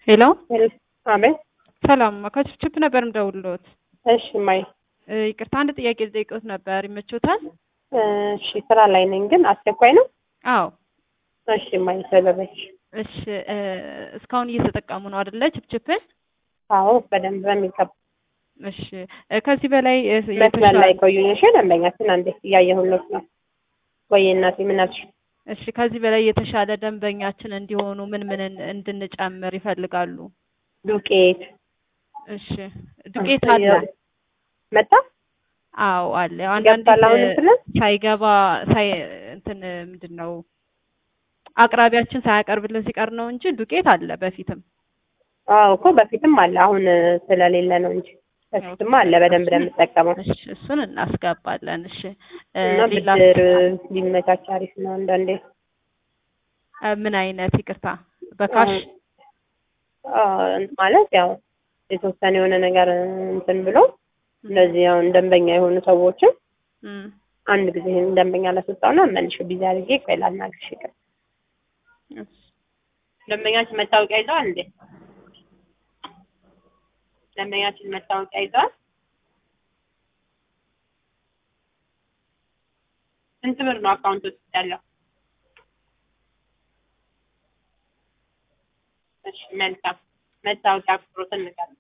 ሄሎ አቤት። ሰላም ከችፕችፕ ነበር የምደውልልዎት። እሺ ማይ እ ይቅርታ አንድ ጥያቄ ልጠይቅዎት ነበር። ይመችዎታል? እሺ ስራ ላይ ነኝ፣ ግን አስቸኳይ ነው። አዎ። እሺ ማይ ሰበበች። እሺ እ እስካሁን እየተጠቀሙ ነው አይደለ? ችፕችፕን? አዎ በደንብ በሚገባ እሺ እ ከዚህ በላይ እ መስመር ላይ የተሻለ ቆዩኝ። እሺ ደንበኛችን አንዴ እያየሁለት ነው። ወይ እናቴ ምን አልሽ? እሺ ከዚህ በላይ የተሻለ ደንበኛችን እንዲሆኑ ምን ምን እንድንጨምር ይፈልጋሉ? ዱቄት እሺ ዱቄት አለ? መጣ አዎ አለ። ያው አንዳንዴ ገብቷል። አሁን እንትን ሳይገባ ሳይ እንትን ምንድን ነው አቅራቢያችን ሳያቀርብልን ሲቀር ነው እንጂ ዱቄት አለ በፊትም። አዎ እኮ በፊትም አለ፣ አሁን ስለሌለ ነው እንጂ በፊትም አለ። በደንብ ለምጠቀመው እሺ እሱን እናስገባለን። እሺ እ እና ሌላ ብድር ቢመቻች አሪፍ ነው። አንዳንዴ እ ምን አይነት ይቅርታ በካሽ አዎ፣ ማለት ያው የተወሰነ የሆነ ነገር እንትን ብሎ እንደዚህ አሁን ደንበኛ የሆኑ ሰዎችን እም አንድ ጊዜ ይሄን ደንበኛ ላስወጣውና መልሼ ቢዚ አድርጌ ቆይ ላናግርሽ ይቅር። እሺ ደንበኛችን መታወቂያ ይዘዋል እንዴ? ደንበኛችን መታወቂያ ይዘዋል? ስንት ብር ነው አካውንት ውስጥ ያለው? እሺ መልካም። መታወቂያ ቁጥሮትን ንገሩኝ።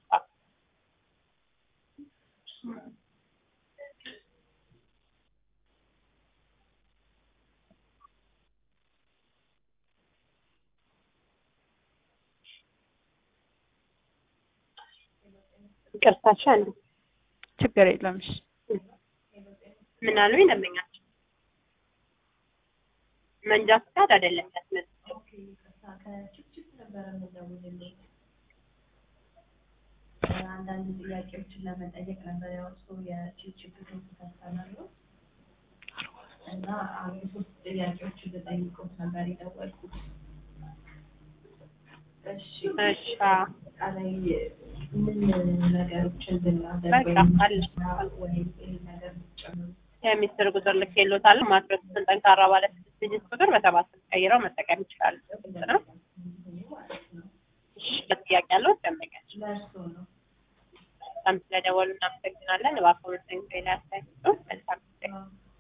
ይቅርታሽ አንዱ ችግር የለም። እሺ ምን አሉኝ ደንበኛችን? መንጃ ፍቃድ አይደለም ያስመዘገበው። አንዳንድ ጥያቄዎችን ለመጠየቅ ነበር ያወጡ የቺፕ ተስተናሉ እና አንድ ሶስት ጥያቄዎችን ልጠይቁት ነበር የደወልኩት። እሺ እሺ አዎ። አጠቃላይ ምን ነገሮችን ብናደርግ በቃ አለ። ወይም ይህ ነገር ብትጨምሩ የሚስጥር ቁጥር ልኬልዎታለሁ። ማድረሱትን ጠንካራ ባለ ስድስት ዲጂት ቁጥር በሰባት ቀይረው መጠቀም ይችላሉ። ግልጽ ነው። እሺ ጥያቄ ያለው ደንበኛችን ለእርሶ ነው። በጣም ስለደወሉ እናመሰግናለን። እባክዎ መስተንግዶ ላይ አስተያየት መልካም ጊዜ።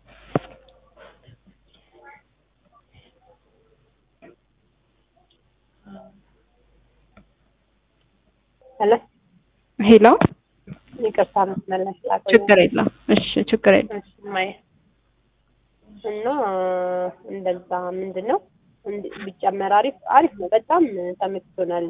ሄሎ ሄሎ ይቅርታ መስመር ላይ ስላቆየሁ። ችግር የለም። እሺ ችግር የለም። እሺ ማየ እና እንደዛ ምንድን ነው እንድ- ቢጨመር አሪፍ አሪፍ ነው። በጣም ተመችቶናል።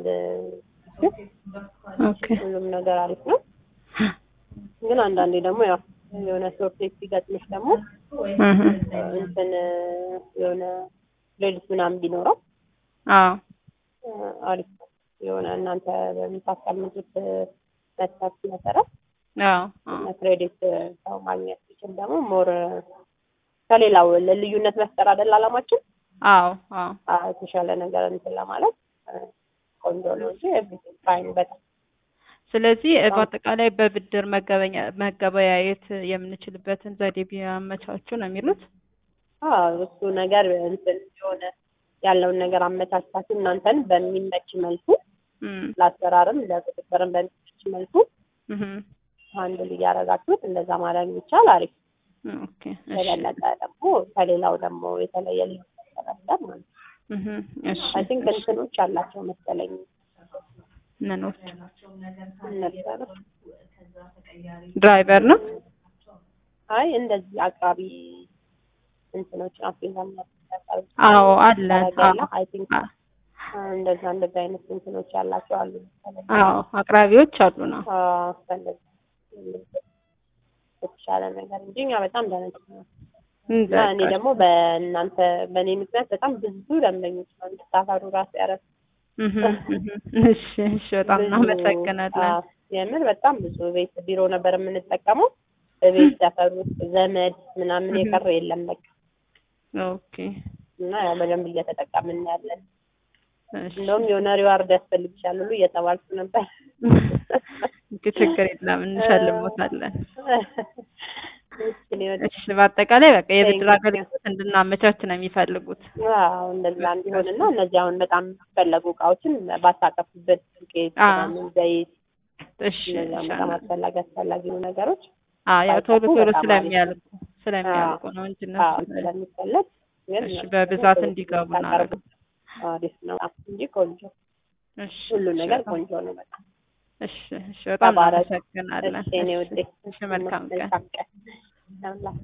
ኦኬ ሁሉም ነገር አሪፍ ነው። ግን አንዳንዴ ደግሞ ያው የሆነ ሾርቴጅ ሲገጥምሽ ደግሞ እህ እንትን የሆነ ሌሊት ምናምን ቢኖረው አዎ እ አሪፍ ነው። የሆነ እናንተ በምታስቀምጡት መስፈርት መሰረት አዎ አዎ ክሬዲት ሰው ማግኘት ሲችል ደግሞ ሞር ከሌላው ልዩነት መፍጠር አይደል አላማችን? አዎ አዎ አዎ፣ የተሻለ ነገር እንትን ለማለት እ ቆንጆ ነው እንጂ ኤቭሪቲንግ ፋይን በጣም ስለዚህ እ በአጠቃላይ በብድር መገበኛ መገበያየት የምንችልበትን ዘዴ ቢያመቻቹ ነው የሚሉት። አዎ እሱ ነገር እንትን የሆነ ያለውን ነገር አመቻችታችሁ እናንተን በሚመች መልኩ እም ለአሰራርም ለቁጥጥርም በሚመች መልኩ እህ አንድ እያደረጋችሁት እንደዛ ማድረግ ይቻል አሪፍ። ኦኬ እሺ የበለጠ ደግሞ ከሌላው ደግሞ የተለየ ልዩ ነገር ማለት ነው። እህ እሺ አይ ቲንክ እንትኖች አላቸው መሰለኝ ምኖች ያላቸውን ነገር ነበረ። ከዛ ተቀያሪ ድራይቨር ነው። አይ እንደዚህ አቅራቢ እንትኖች አፍሪካ የሚያቀርብ አዎ አለ። አዎ አይ ቲንክ አ- እንደዛ እንደዛ አይነት እንትኖች ያላቸው አሉ መሰለኝ። አዎ አቅራቢዎች አሉ ነው። አዎ በእንደዛ የተሻለ ነገር እንጂ እኛ በጣም ደህና ነው። እና እኔ ደግሞ በእናንተ በእኔ ምክንያት በጣም ብዙ ደንበኞች ነው እንድታፈሩ ራሱ ያረፍ እህ እህ እሺ እሺ በጣም እናመሰግናለን። የምር በጣም ብዙ ቤት ቢሮ ነበር የምንጠቀመው። በቤት ሰፈር ውስጥ ዘመድ ምናምን የቀረ የለም በቃ ኦኬ እና ያው በደንብ እየተጠቀምን ያለን። እሺ እንደውም የሆነ ሪዋርድ ያስፈልግሻል ሁሉ እየተባልኩ ነበር። ችግር የለም እንሸልሞታለን። እኔ ወደ እሺ በአጠቃላይ በቃ የብድር Thank you. አገልግሎት እንድናመቻች ነው የሚፈልጉት። አዎ እንደዛ እንዲሆንና እነዚህ አሁን በጣም የሚፈለጉ እቃዎችን ባታቀፉበት ዱቄት፣ አዎ። ምናምን ዘይት እሺ እነዚያም እሺ በጣም አስፈላጊ አስፈላጊ ነው ነገሮች አዎ ያው ቶሎ ባይጠፉ ቶሎ በጣም ስለሚያልቁ ስለሚያልቁ ነው እንጂ አዎ እነሱ ስለሚፈለግ ግን እሺ በብዛት እንዲገቡ ታቀርቡ እናደርግ። አሪፍ ነው እንጂ ቆንጆ እሺ ሁሉ እሺ ነገር በጣም ቆንጆ ነው በጣም እሺ እሺ በጣም ተባረክ። እናመሰግናለን። እሺ እኔ እሺ ውዴ እሺ መልካም ቀን። መልካም ቀን